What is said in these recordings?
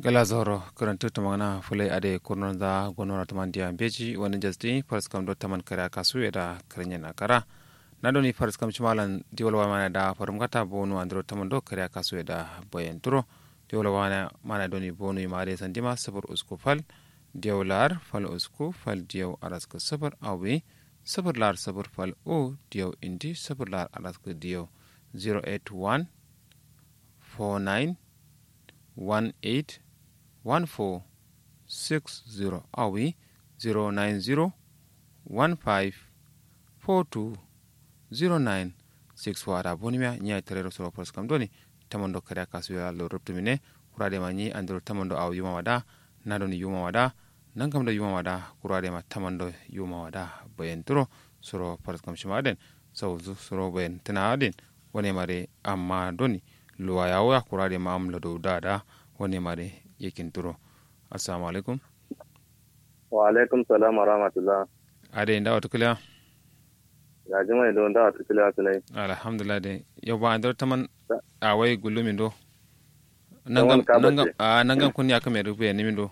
gala zoro karantu tamana fulai ade kurnon da gonora taman dia beji wani jasdi fars kam do taman kara kasu da karnya na kara na doni fars kam chimalan diwolwa mana da farum gata bonu andro taman do kara kasu da boyen turo diwolwa mana mana doni bonu imare sandima sabur usku fal diwlar fal usku fal diw araska sabur awi sabur lar sabur fal o diw indi sabur lar araska diw 081 49 18 1460 awi 090 15 42 09 6 wada bonimia nya terero soro pros kam doni tamondo kare kasu ya lo ruptu mine kurade ma nyi andro tamondo aw yuma wada nadoni yuma wada nangam da yuma wada kurade ma tamondo yuma wada boyen turo soro pros kam shimaden sawzu soro boyen tana adin wone mare amma doni luwa yawo ya kurade ma amla do dada wone mare yakin turo assalamu alaikum wa alaikum salam wa rahmatullah ade nda wata kula ya jima do nda wata kula tunai alhamdulillah de yo ba andar taman a wai gulumi do Taman nangam ka nangam bace. a nangam kun ya kame rufe ni min do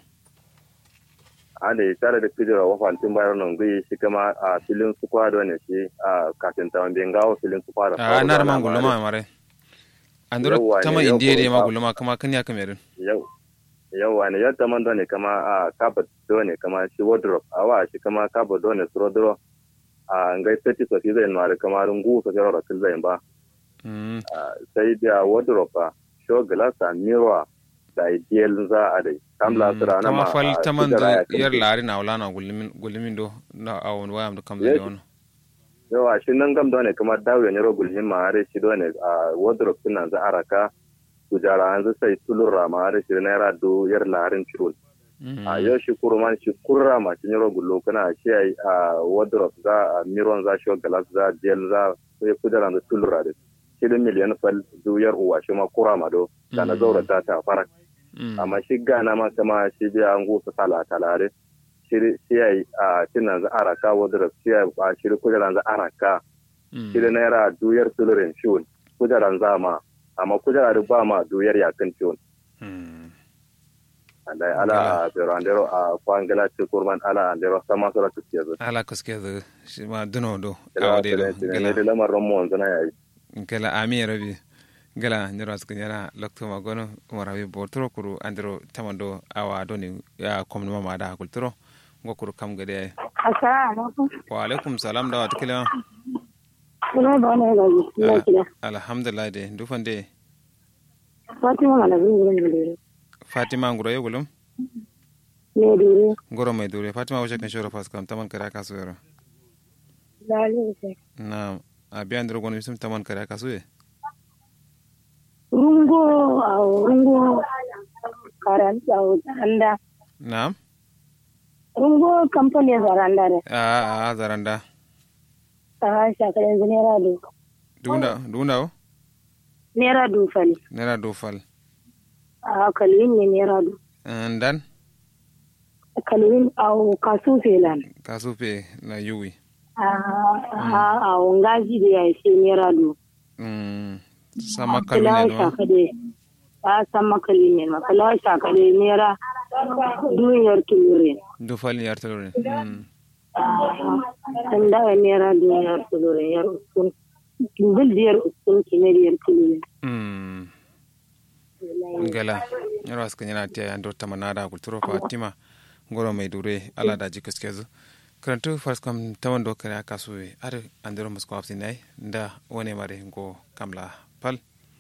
ade tare da kujera wa fantin bayar nan gui shi kama a filin su kwado ne shi a kafin ta wanda ngawo filin su kwado a na man guluma mare andar Yawwa ne, taman yau indiye de ko ma ba- guluma kama kan ya kame rin yau yau ne yadda man dole kama a kabat dole kama shi wardrobe a wa shi kama kabat dole su rodro a ngai seti so zai mare kama rungu so jaro rakil zai ba Mm, Ah, sai da wardrobe a show glass a mirror da ideal za a dai kamla mm, sura na kama ma fal a taman do kujera ya kai. yar lari na wala na gulumin gulumin do na awon wayam do kam Yes. da wono yawa shi nan gam dole kamar dawo ne rogul hin ma are shi dole a wardrobe din nan za a raka kujara an sai tulura ma are shi naira do yar larin chirul Mm, a yau shi kurman shi kurra ma shi rogul lo kana shi ai a wardrobe za a miron za shi glass za gel za sai kujara da tulura da shi da miliyan fal du yar uwa shi ma kura ma do kana Mm. zaura ta ta fara mm, amma shi gana ma kama shi biya an gusa tala talare shi shi ai a tinan za a raka wardrobe shi ai a shi kujara za a raka mm. shi da naira duyar tulurin ciwon kujeran zama amma kujera da ba ma duyar yakin ciwon Mm. da ala a berandero a kwangila ci kurman ala andero sama sura ta ce zai ala kaske da shi ma duno do ila awde do ne ne da lamarin mu wanzu na yayi gala ami rabi gala ndiro asku nyara lokto ma gono mo rabi bortoro kuru andiro tamando awa doni ya komno mama da kultoro ngokuru kam gade Assalamu alaikum. wa alaikum salam da wata kila Kuna da wani gaji, ina kira. alhamdulillah de dufande Fatima mana bin gurin da dare. fatima nguro yegulum Ne dare. ngoro mai dure fatima wace kan shoro fas kam taman kare kasu yaro Dalilin sai. na abi andiro gono bisum taman kare kasu ye Rungo a rungo karanta a zaranda. na Rungo kamfanin zaranda ne. a a zaranda A shakar yanzu naira du. dunda dunda o Naira du fali. nera do fal A kalwin ne naira du. ndan Kalwin a kasu felan. kasu pe na yuwi A a a wangaji da ya ce naira du. Mm, sama Kala kalune no shakade. A san makalin ne ma. Kala shakade naira duniyar tulurin. du fal yar tolore mm an dawa naira duniyar tulurin yar uskun bil diyar uskun kimar yar tulurin mm ngala yaro aska nyana tiya ando tamanada kulturo fatima ngoro mai dure ala da jikas kezu karantu fars kam tawando kare akasu are andero musko afsi nai nda wone mare ngo kamla pal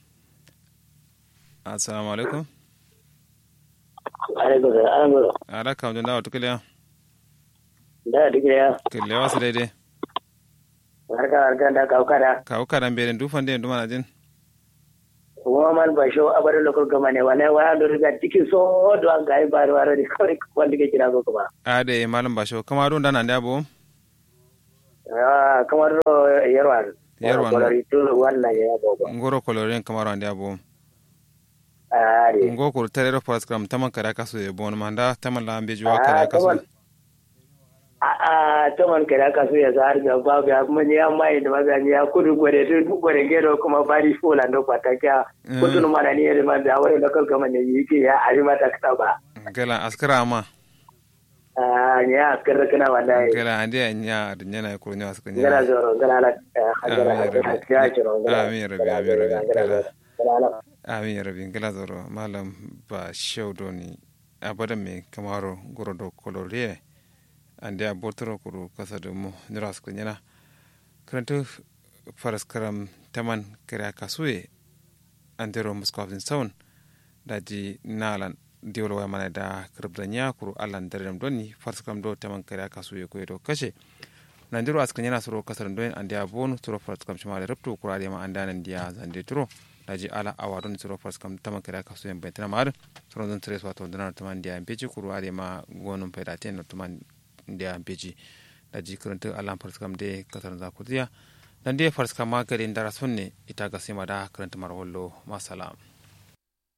assalamu alaikum alaikum salam bro ala kam da wato kile da dike ya kile wasu daidai barka barka da kaukara kawo karan bere du fande ndu mana jin kuma man ba sho abar lokal gama ne wane wa do riga tiki so do an gai bar war ri kawai wanda ke kira ko kuma ade malam basho kama don dana nda bo ah kamar ro yarwan Yarwan. ko ri to wannan ya gogo ngoro koloren kamaro nda bo ari ngo ko terero paskram taman kare akasu e bon manda taman la ambe juwa Ah, kare akasu taman- a a a taman kada ka so ya zahar ga babu ya mun ya mai da mazani ya kudu gore to gore gero kuma bari fola ndo pataka kudu mana ni da man da wani local government ne yake ya ari mata ka ba gala askara ma a ya askara kana wallahi gala ande nya da nyana ko nya askara gala nya zoro gala la hajara ya jiro amin rabi amin rabi gala amin rabi gala zoro malam ba shaudoni abadan me kamaro gorodo koloriye ande a botoro kuru kasa da mu nira su kunyana karanta faras karam taman kare kasuye antero muskofin saun da ji nalan diwolo wa mana da kirbda nya kuru allan darem doni faras karam do taman kare kasuye ko do kashe nandiro askan yana suro kasar don ande a bonu suro faras karam shima da rabto kura da ma andanan dia zande turo da ji ala awadon suro faras karam taman kare kasuye bentana mar suro don tres wato danar taman dia peji kuru ade ma gonum pedaten taman da beji da ji karanta alam farskam de kasar za ku ziya dan dai farskam ma garin dara sunne ita ga sai ma da karanta marwallo masalam